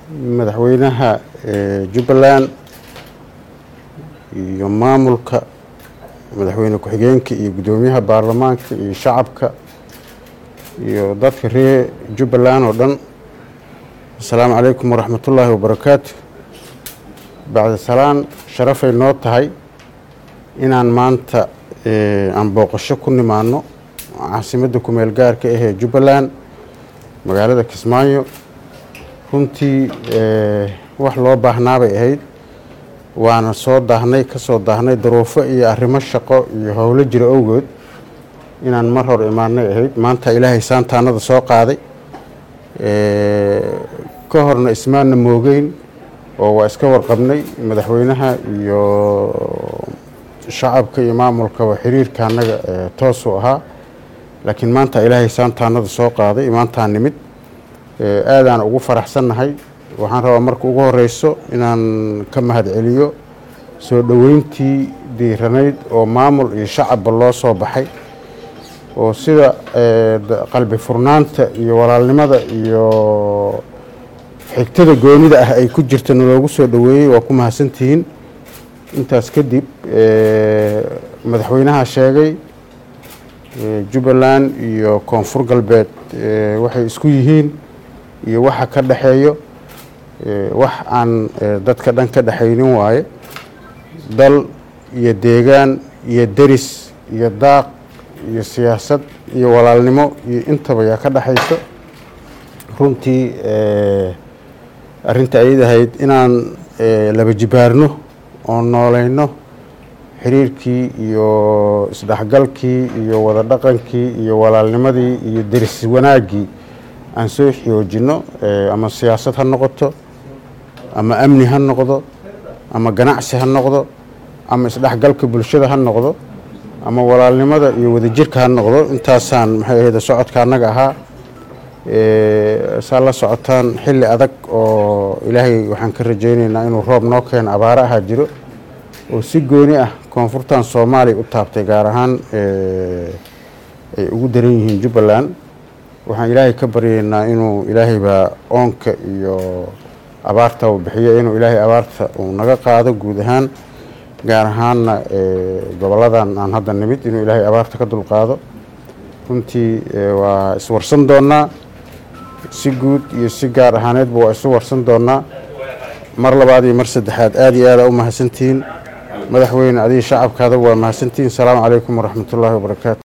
madaxweynaha jubbaland iyo maamulka madaxweyne ku-xigeenka iyo guddoomiyaha baarlamaanka iyo shacabka iyo dadka reer jubbaland oo dhan assalaamu calaykum waraxmatullaahi wabarakaatu bacda salaan sharafay noo tahay inaan maanta aan booqasho ku nimaano caasimadda kumeel gaarka ahee jubbaland magaalada kismaayo runtii wax loo baahnaabay ahayd waana soo daahnay ka soo daahnay daruufo iyo arrimo shaqo iyo howlo jira owgood inaan mar hor imaanay ahayd maanta ilaahay saantaanada soo qaaday ka horna ismaanna moogeyn oo waa iska warqabnay madaxweynaha iyo shacabka iyo maamulkaba xiriirka annaga toosuu ahaa laakiin maanta ilaahay saantaanada soo qaaday maantaa nimid aadaan ugu faraxsannahay waxaan rabaa marka ugu horeyso inaan ka mahad celiyo soo dhoweyntii diiranayd oo maamul iyo shacabba loo soo baxay oo sida qalbi furnaanta iyo walaalnimada iyo xigtada goonida ah ay ku jirta naloogu soo dhoweeyey waa ku mahadsantihiin intaas kadib madaxweynaha sheegay jubbaland iyo koonfur galbeed waxay isku yihiin iyo waxa ka dhexeeyo wax aan dadka dhan ka dhexaynin waaye dal iyo deegaan iyo deris iyo daaq iyo siyaasad iyo walaalnimo iyo intaba yaa ka dhexayso runtii arrinta ayad ahayd inaan laba jibaarno oo nooleyno xiriirkii iyo isdhexgalkii iyo wada dhaqankii iyo walaalnimadii iyo deris wanaaggii aan soo xoojinno ama siyaasad ha noqoto ama amni ha noqdo ama ganacsi ha noqdo ama isdhexgalka bulshada ha noqdo ama walaalnimada iyo wadajirka ha noqdo intaasaan maxay ahayd socodka annaga ahaa saa la socotaan xilli adag oo ilaahay waxaan ka rajaynaynaa inuu roob noo keeno abaaro ahaa jiro oo si gooni ah koonfurtan soomaaliya u taabtay gaar ahaan ay ugu daran yihiin jubbaland waxaan ilaahay ka baryaynaa inuu ilaahay baa oonka iyo abaarta uu bixiyo inuu ilaahay abaarta uu naga qaado guud ahaan gaar ahaanna goboladan aan hadda nimid inuu ilaahay abaarta ka dulqaado runtii waa iswarsan doonnaa si guud iyo si gaar ahaaneedba waa isu warsan doonnaa mar labaad iyo mar saddexaad aada iyo aada u mahadsantihiin madaxweyne adiga shacabkaada waa mahadsantihiin asalaamu calaykum waraxmatullaahi wabarakaatu